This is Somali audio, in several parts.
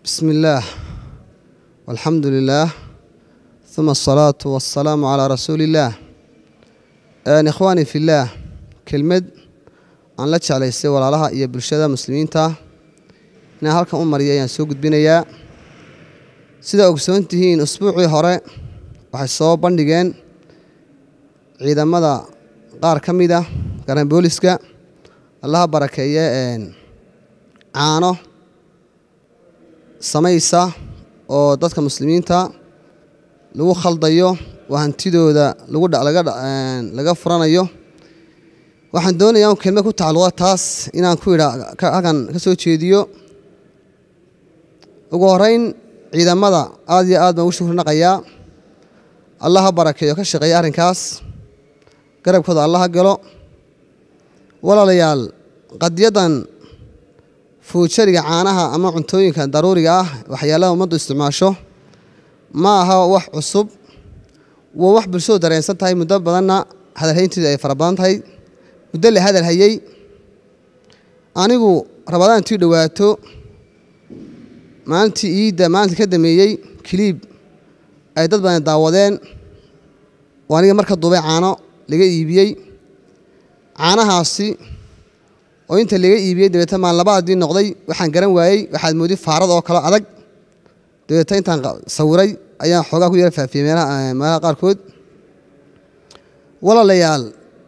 بسم الله والحمد لله ثم الصلاة والسلام على رسول الله آن إخواني في الله كلمة aan la jeclaystay walaalaha iyo bulshada muslimiinta inaan halkan u mariya ayaan soo gudbinayaa sidaa ogsoon tihiin usbuucii hore waxay soo bandhigeen ciidamada qaar ka mid ah garan booliska allaha barakeeye caano samaysa oo dadka muslimiinta lagu khaldayo oo hantidooda laga furanayo waxaan doonayaa un kelmad ku tacalluqa taas inaan ku idha halkan ka soo jeediyo ugu horeyn ciidamada aad iyo aad baan ugu shukri naqayaa allaha barakeeyo ka shaqeeya arrinkaas garabkooda allaha galo walaalayaal qadiyaddan fuujariga caanaha ama cuntooyinka daruuriga ah waxyaalaha ummaddu isticmaasho ma aha wax cusub waa wax bulshadu dareensan tahay muddo badanna hadalhaynteeda ay fara badan tahay muddo la hadal hayey anigu rabadaan intii dhowaato maalintii iidda maalinta ka dameeyey kiliib ay dad badan daawadeen oo aniga marka duubay caano laga iibiyey caanahaasi oo inta laga iibiyey dabeeta maan labaadii noqday waxaan garan waayey waxaad moodi faarad oo kale adag dabeeta intaan sawiray ayaan xoogaa ku yara faafiyey meelaha qaarkood walaalayaal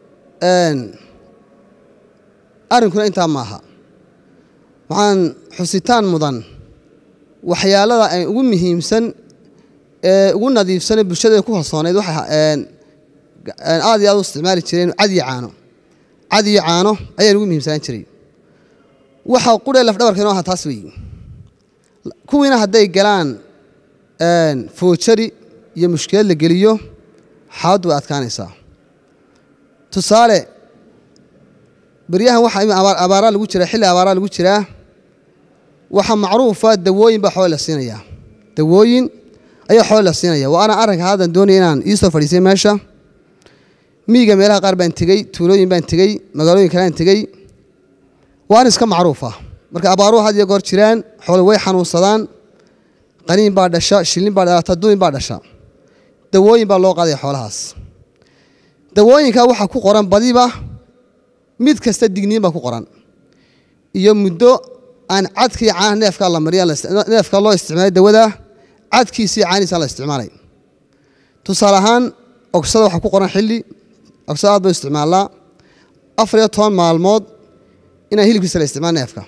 arrinkuna intaa maaha waxaan xusitaan mudan waxyaalada ay ugu muhiimsan ee ugu nadiifsane bulshada ku kalsooneyd waxay aad iyo aad u isticmaali jireen cadiyo caano cadiyo caano ayaan ugu muhiimsanaan jiray waxa quree lafdhabarka inoo aha taas weeye kuwiina hadday galaan foojari iyo mushkilad la geliyo xaaladdu way adkaanaysaa tusaale beryahan waxa abaaraa lagu jiraa xilli abaaraa lagu jiraa waxaa macruufa dawooyin baa xoole la siinayaa dawooyin ayaa xoole la siinaya waa ana arrinka haddan doonaya inaan iisoo fadhiisay meesha miyiga meelaha qaar baan tegey tuulooyin baan tegey magaalooyin kalean tegey waa arrin iska macruufa marka abaaruhu had iyo goor jiraan xoole way xanuunsadaan qaniin baa dhasha shilin baa dhalata duuyin baa dhasha dawooyin baa loo qaadaya xoolahaas dawooyinka waxaa ku qoran badiba mid kasta digniin baa ku qoran iyo muddo aan cadkii caanaha neefkaa la mariya neefka loo isticmaalay dawada cadkiisii caanihiisa la isticmaalay tusaale ahaan ogsada waxaa ku qoran xilli ogsada aad bay isticmaalaa afar iyo toban maalmood inaan hilibkiisa la isticmaal neefka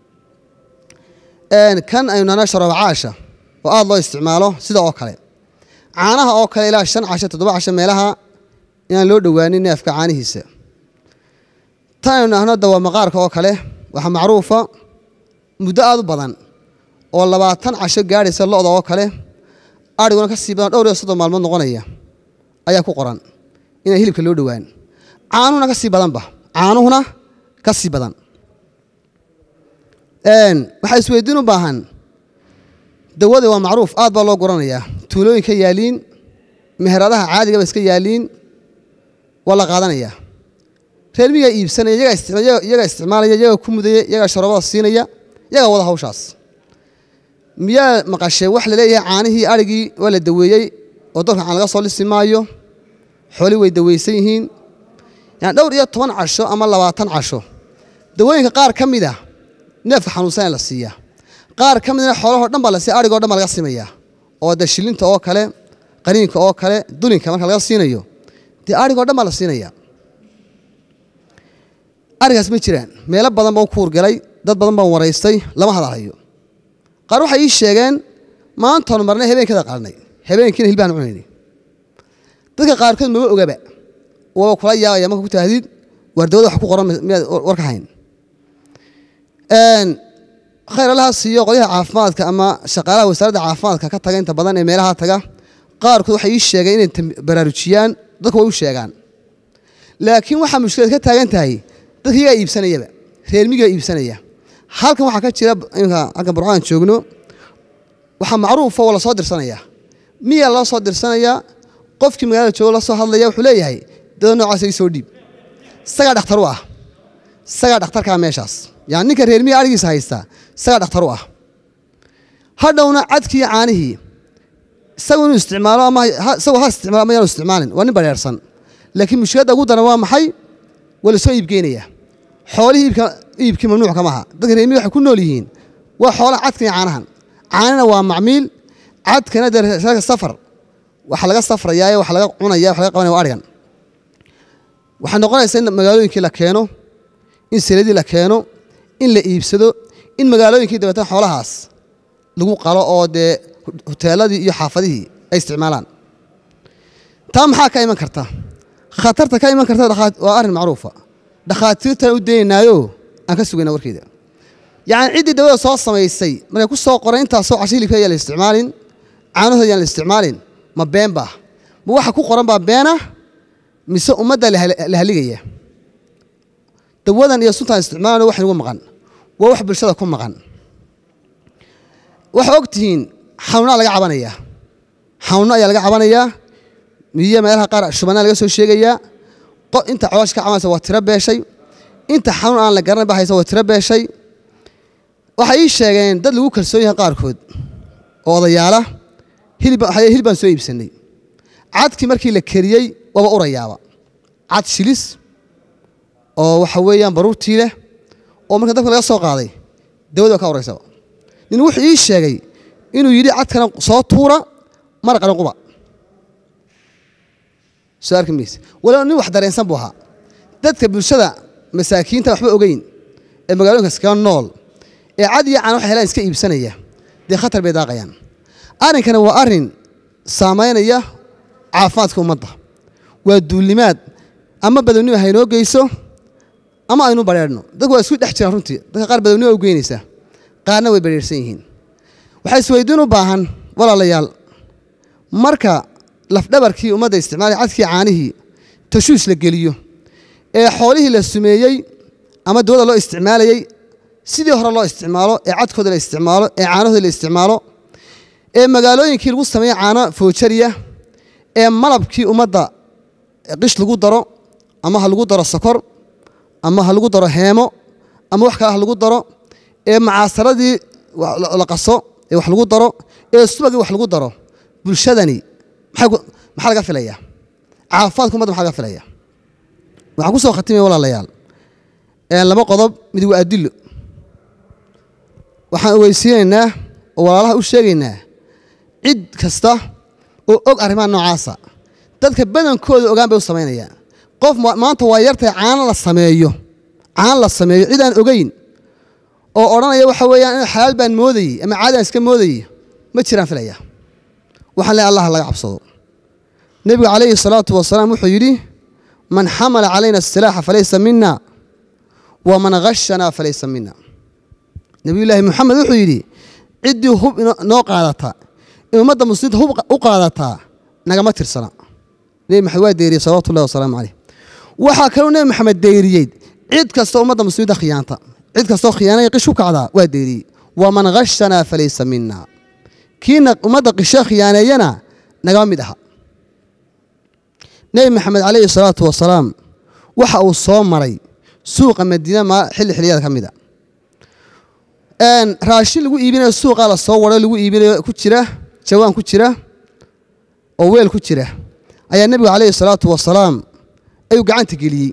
kan aynu nana sharoobacaasha oo aad loo isticmaalo sida oo kale caanaha oo kale ilaa shan casho toddoba casho meelaha inaan loo dhowaanin neefka caanihiisa tan aynu nahno dawaa maqaarka oo kale waxaa macruufa muddo aad u badan oo labaatan casho gaadhaysa lo'da oo kale adhiguna ka sii badan dhowr iyo soddon maalmood noqonaya ayaa ku qoran inaan hilibka loo dhowaan caanuhuna ka sii badanba caanuhuna ka sii badan waxaa isweydiin u baahan dawada waa macruuf aad baa loo guranayaa tuulooyinka yaaliin meheradaha caadigaba iska yaaliin waa la qaadanayaa reermigaa iibsanaya iyagaa isticmaalaya iyagaa ku mudaya iyagaa sharoobada siinaya iyagaa wada hawshaas miyaa maqashee wax laleeyahay caanihii adhigii waa la daweeyey oo dalka caan laga soo lisi maayo xooli way daweysan yihiin yani dhowr iyo toban casho ama labaatan casho dawooyinka qaar ka mid a neefka xanuunsan la siiyaa qaar ka midna xoolahoo dhan baa la siiya adhigoo dhan baa laga simayaa oo de shilinta oo kale qaniinka oo kale dulinka marka laga siinayo dee adhigoo dhan baa la siinaya arigaas ma jiraan meelo badan baan ku urgalay dad badan baan waraystay lama hadalhayo qaar waxay ii sheegeen maantaanu marnay habeenkada qalanay habeenkiina hilbaan cunaynay dadka qaarkood maba ogaba waaba kula yaabaya marka ku tahdid waardawada wax ku qoran miyaad warka hayn khayr allaha siiyo qolyaha caafimaadka ama shaqaalaha wasaaradda caafimaadka ka taga inta badan ee meelaha taga qaarkood waxay ii sheegeen inay baraarujiyaan dadku way u sheegaan laakiin waxaa mushkilad ka taagan tahay dadka iyagaa iibsanayaba reermigaa iibsanaya halkan waxaa ka jira imika halkan burcaan joogno waxaa macruufa waa lasoo dirsanayaa miyaa loo soo dirsanayaa qofkii magaalada joogo la soo hadlaya wuxuu leeyahay dada noocaas ii soo dhiib isagaa dhakhtar u ah isagaa dhakhtarkaa meeshaas yani ninka reermiya arigiisa haysta isagaa dhakhtar u ah hadhowna cadkii caanihii isagu inuu isticmaalo ama isagoo ha isticmaalo ama yaanu isticmaalin waa nin bareersan laakiin mushkiladda ugu daran waa maxay waa lasoo iibgeynayaa xoolihii iibka iibkii mamnuuc kama aha dadka reermiyi waxay ku nool yihiin waa xoolaha cadkan iyo caanahan caanina waa macmiil cadkana dee safar waxa laga safrayaa waxa laga cunaya waxa laga qabanaya waa arigan waxay noqonaysaa in magaalooyinkii la keeno in seladii la keeno in la iibsado in magaalooyinkii dabeetana xoolahaas lagu qalo oo dee huteeladii iyo xaafadihii ay isticmaalaan taa maxaa ka iman karta khatarta ka iman karta waa arrin macruufa dhakhaatiirtan u daynaynaayo aan ka sugayna warkeeda yacni ciddii dawada soo samaysay markay ku soo qoray intaasoo casho hilibka ayaan la isticmaalin caanahooda ayaan la isticmaalin ma been baa ma waxa ku qoran baa beena mise ummadda la haligaya dawadan iyo suntaan isticmaalana wax inugu maqan waa wax bulshada ku maqan waxaa og tihiin xanuunaa laga cabanayaa xanuuno ayaa laga cabanayaa miyo meelaha qaar shubanaa laga soo sheegayaa inta coosh ka cabanaysa waa tiro beeshay inta xanuun aan la garanay ba haysa waa tiro beeshay waxay ii sheegeen dad lagu kalsoon yahay qaarkood oo odayaala hilib baan soo iibsanay cadkii markii la keriyey waaba urayaaba cad shilis oo waxa weeyaan baruurtii leh oo marka dabka laga soo qaaday dawada ka horeysaba nin wuxuu ii sheegay inuu yidhi cadkana soo tuura maraqana quba soo arki mayse walow nin wax dareensan buu ahaa dadka bulshada masaakiinta waxba ogeyn ee magaalooyinka iskaga nool ee cad iyo caan waxay helaan iska iibsanaya dee khatar bay daaqayaan arrinkani waa arrin saamaynaya caafimaadka ummadda waa duulnimaad ama badownima haynoo geyso ama aynu bareerhno dadku waa isku dhex jiraan runtii dadka qaar badownima u geynaysaa qaarna way bareersan yihiin waxaa isweydiin u baahan walaalayaal marka lafdhabarkii ummadda isticmaalay cadkii caanihii tashuush la geliyo ee xoolihii la sumeeyey ama dawada loo isticmaalayey sidii hore loo isticmaalo ee cadkooda la isticmaalo ee caanahooda la isticmaalo ee magaalooyinkii lagu sameeyey caano foojariya ee malabkii ummadda qish lagu daro ama ha lagu daro sokor ama ha lagu daro heemo ama wax kale ha lagu daro ee macaasaradii la qaso ee wax lagu daro ee subagii wax lagu daro bulshadani maxaa laga filaya caafimaadka umadda maxaa laga filaya waxaan ku soo khatimaya walaalayaal laba qodob mid waa adillo waxaan ogeysiinaynaa oo walaalaha u sheegaynaa cid kasta oo og arrimaha noocaasa dadka badankooda ogaan bay u samaynayaan qof maanta waa yartay caano la sameeyo caano la sameeyo cid aan ogeyn oo odhanaya waxa weeyaan in xalaal baan moodayey ama caadaan iska moodayey ma jiraan filaya waxaan leehay allah laga cabsado nebigu calayhi salaatu wasalaam wuxuu yidhi man xamala calayna asilaaxa falaysa mina waman hashanaa falaysa mina nebiyullaahi moxamed wuxuu yidhi ciddii hub noo qaadata in ummadda muslimiinta hub u qaadataa nagama tirsana nebi maxamed waa deeriyey salawatu llahi wasalaamu caleyh waxaa kaloo nebi maxamed deeriyey cid kastoo ummadda muslimiinta khiyaanta cid kastoo khiyaanaya qish ku kacdaa waa deeriyey waman hashanaa falaysa mina kiina ummadda qisho khiyaaneeyana nagama mid aha nebi maxamed calayhi salaatu wasalaam waxa uu soo maray suuqa madiina ma xilli xiliyada ka mid a raashin lagu iibinayo suuqaa la soo waro lagu iibinayo ku jira jawaan ku jira oo weel ku jira ayaa nebigu calayhi salaatu wasalaam ayuu gacanta geliyey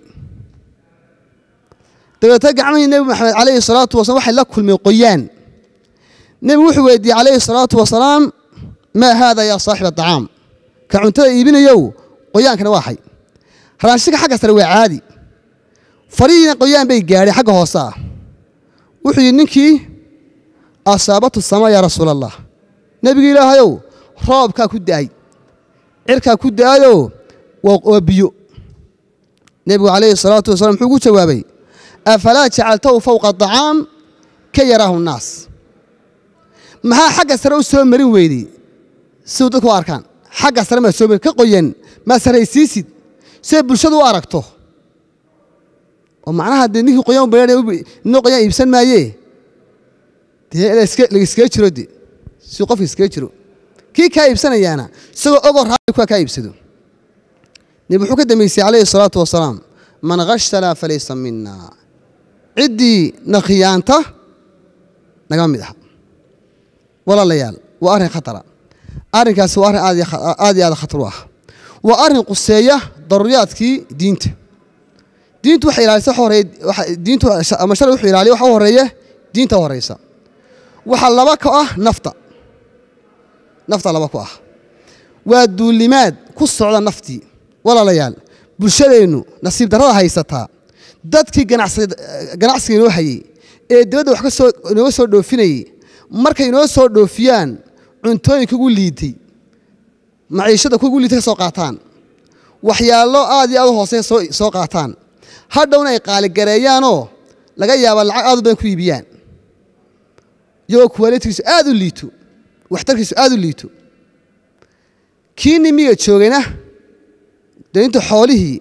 dabeetna gacmihii nebi maxamed calayhi salaatu wasalam waxay la kulmeen qoyaan nebigu wuxuu weydiiyey calayhi salaatu wasalaam maa haada yaa saaxiba acaam ka cuntada iibinayow qoyaankana waa xay raashinka xagga sare waa caadi farihiina qoyaan bay gaadhay xagga hoose ah wuxuu yidhi ninkii asaabatu sama yaa rasuula allah nebigi ilaahayow roobkaa ku da'ay cirkaa ku da'ayoo waa biyo nebigu calayhi salaatu wasalam muxuu ku jawaabay afalaa jacaltahu fowqa acaam ka yaraahu nnaas maxaa xagga sare u soo marin weydey siduu dadku u arkaan xagga sare maa soo marin ka qoyan maa saraysiisid siday bulshadu u aragto oo macnaha dee ninkii qoyan noo qoyaan iibsan maayee dee laiskaga jiro de si qofka iskaga jiro kii kaa iibsanayaana isagoo ogoo raali kuwa kaa iibsado nebi wuxuu ka dambeysay calayhi salaatu wasalaam man khashanaa falaysa mina ciddii na khiyaanta nagama mid aha walaalayaal waa arrin khatara arrinkaasi waa arrin aad iyo aad iyo aad khatar u ah waa arrin quseeya daruuriyaadkii diinta diintu waxay ilaalisa waxa horeeya waxa diintu ama sharci wuxuu ilaaliya waxa u horeeya diinta u horeysa waxaa laba ka ah nafta nafta laba ku ah waa duulimaad ku socda naftii walaalayaal bulshadeennu nasiib darrada haysataa dadkii ganacsiga inoo hayey ee dibadda wax kasoo inooga soo dhoofinayey markay inoo soo dhoofiyaan cuntooyinka ugu liitay maciishada kugu liitay ka soo qaataan waxyaalo aad iyo aad u hooseya soo soo qaataan hadhowna ay qaaligareeyaanoo laga yaaba lacag aad u badan ku iibiyaan iyagoo kuwaalitigiisu aad u liito waxtarkiisu aad u liito kii nimiga joogayna dee inta xoolihii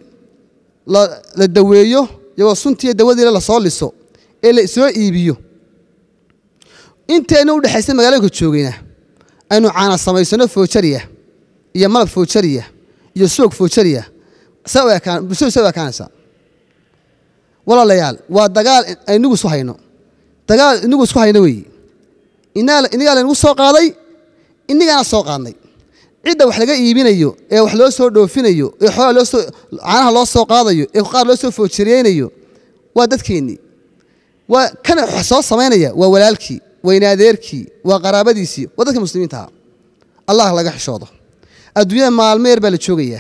la daweeyo iyagoo suntiiyo dawadiila lasoo liso ee la soo iibiyo intayna u dhexaysa magaalooyinka joogayna aynu caana samaysano foojariya iyo malab foojariya iyo soog foojariya bulshadu sa u ekaanaysaa walaalayaal waa dagaal aynigu isu hayno dagaal inigu isku hayno weeye inigaa laynagu soo qaaday inigaana soo qaadnay cidda wax laga iibinayo ee wax loo soo dhoofinayo ee xoolaa loosoo caanaha loo soo qaadayo ee qaar loo soo foojariyeynayo waa dadkeennii waa kana wax soo samaynaya waa walaalkii waynaadeerkii waa qaraabadiisii waa dadka muslimiintaha allah laga xishoodo adduunyada maalmo yar baa la joogayaa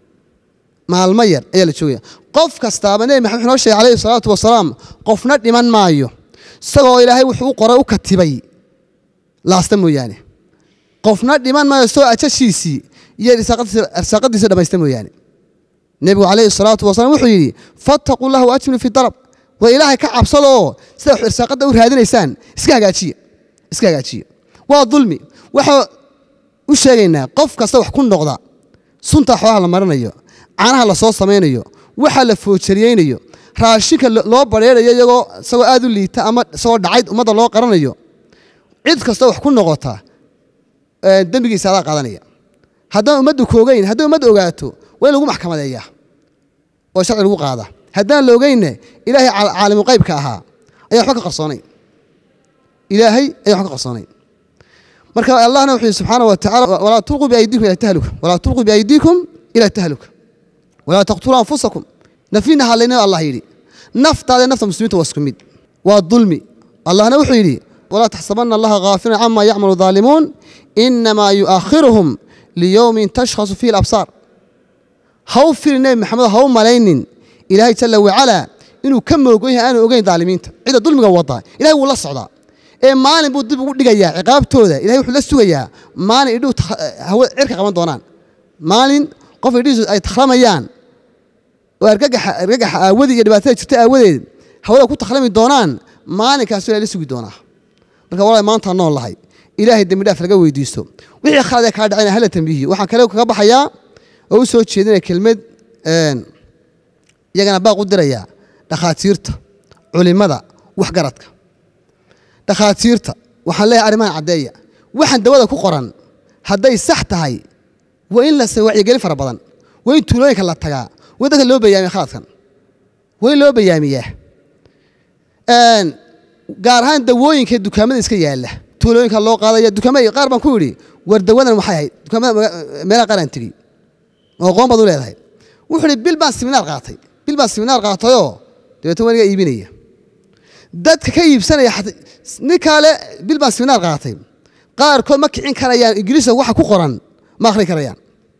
maalmo yar ayaa la joogaya qof kastaaba nebi maxamed wuxuu noo sheegay calayhi salaatu wasalaam qofna dhiman maayo isagoo ilaahay wuxuu u qoray u katibay laasta mooyaane qofna dhiman maayo isagoo ajashiisii iyo arsaaqadiisa dhamaysta mooyaane nebigu calayhi salaatu wasalaam wuxuu yidhi fattaquu llah waajmilu fi dalab waa ilaahay ka cabsada oo sida irsaaqadda u raadinaysaan iska hagaajiya iska hagaajiya waa dulmi waxaa u sheegaynaa qof kasta wax ku noqda sunta xoolaha la marinayo caanaha lasoo samaynayo waxa la foojariyeynayo raashinka loo bareerayo iyagoo isagoo aad u liita ama isagoo dhacayd ummadda loo qaranayo cid kasta wax ku noqota dembigiisa adaa qaadanaya haddaan ummaddu koogeyn hadday ummadda ogaato waa in lagu maxkamadeeyaa oo sharci lagu qaada haddaan la ogeynne ilaahay caalimu qaybka ahaa ayaa waxba ka qarsoonay ilaahay ayaa waxba ka qarsoonay marka allahna wuxuu yihi subxaana wa tacala walaa tulquu biaydiikum ila tahluka walaa tulquu biaydiikum ila tahluka walaa taqtuluu anfusakum nafina hadlaynayo allah yidhi naftaada nafta muslimiinta waa isku mid waa dulmi allahna wuxuu yidhi walaa taxsabana allaha gaafiran cama yacmalu daalimuun inamaa yu'akhiruhum liyowmin tashkhasu fihi alabsaar ha u firi nebi maxamed ha u malaynin ilaahay jala wacalaa inuu ka moogon yahay aanu ogeyn daalimiinta cidda dulmiga wadaa ilahay wuu la socdaa ee maalin buu dib ugu dhigayaa ciqaabtooda ilahay wuxuu la sugayaa maalin idhuu hawa cirka qaban doonaan maalin qof idhihiisu ay takhramayaan oo argagaxa argagaxa aawadii iyo dhibaatada jirta aawadeed hawada ku takhrami doonaan maalinkaasuu ilahay la sugi doonaa marka walahi maanta nool lahay ilaahay dembi dhaaf laga weydiisto wixii khalad ee kaa dhacayna hala tambiihiyo waxaan kale kaga baxayaa oo u soo jeedinaya kelmad iyagana baaq u dirayaa dhakhaatiirta culimada waxgaradka dhakhaatiirta waxaan leeyahay arrimahan caddeeya waxaan dawada ku qoran hadday sax tahay waa in la wacyigelin fara badan waa in tuulooyinka la tagaa waa in dadka loo bayaamiya khaladkan waa in loo bayaamiyaa gaar ahaan dawooyinka dukaamada iska yaalla tuulooyinka loo qaadaya dukaamada qaar baan ku yidhi war dawadan waxay ahayd dukaamada meelaha qaar aan tegey oo qoon baad u leedahay wuxuu ihi bil baan siminaar qaatay bil baan siminaar qaatayoo dabeetna waa niga iibinaya dadka ka iibsanaya nin kale bil baan siminaar qaatay qaarkood ma kicin karayaan ingiriiska waxa ku qoran ma akhrin karayaan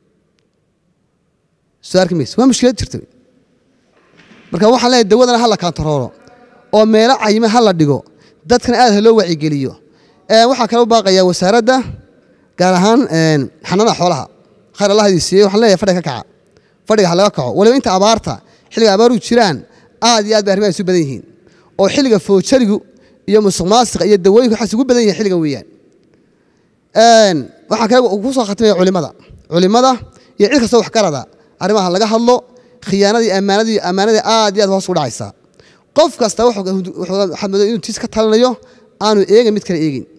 soo arki mayse waa mushkilad jirta marka waxaan leeyahay dawadana ha la kaantaroolo oo meelo cayime ha la dhigo dadkana aad ha loo wacyigeliyo waxaa kale u baaqayaa wasaaradda gaar ahaan xanaanada xoolaha khayr allah idin siiyey waxaan leeyahay fadhiga ka kaca fadhiga ha laga kaco waliba inta abaarta xilliga abaaruhu jiraan aad iyo aad bay arrimaha isu badan yihiin oo xilliga foojarigu iyo musuq maasiqa iyo dawooyinku waxaas ugu badan yihin xilliga weeyaan waxaa kale ku soo khatimaya culimada culimada iyo cid kastoo waxgarada arrimaha laga hadlo khiyaanadii ammaanadii ammaanadii aad iyo aad hoos u dhacaysaa qof kasta waxaad moodaa inuu tiis ka talinayo aanu eegin mid kale eegin